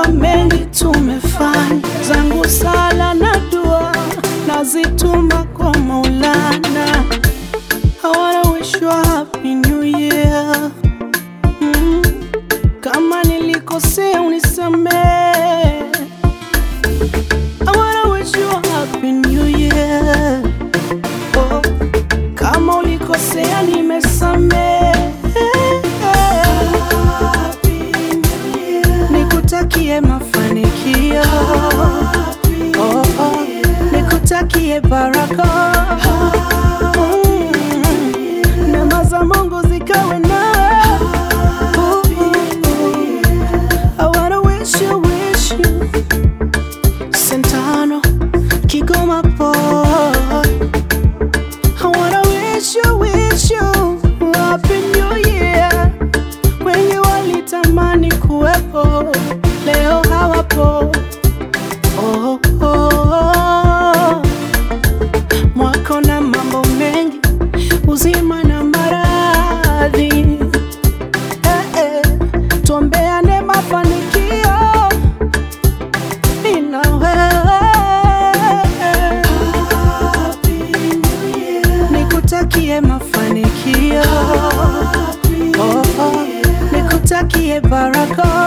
najua mengi tumefanya, zangu sala na dua nazituma kwa Maulana. I wanna wish you a happy new year. Mm. Kama nilikosea unisamehe. I wanna wish you a happy new year. Oh. Kama ulikosea nimesamehe. Nikutakie mafanikio. Oh, oh. Nikutakie baraka. Mm. Neema za Mungu zikawe nawe. I wanna wish you, wish you. Sentano, Kigoma boy. I wanna wish you, wish you Happy New Year. Wengi walitamani kuwepo, leo hawapo. Oh, oh, oh. Mwako na mambo mengi, uzima na maradhi. Eh, eh. Tuombeane mafanikio mimi na wewe. Nikutakie mafanikio oh, oh. Nikutakie baraka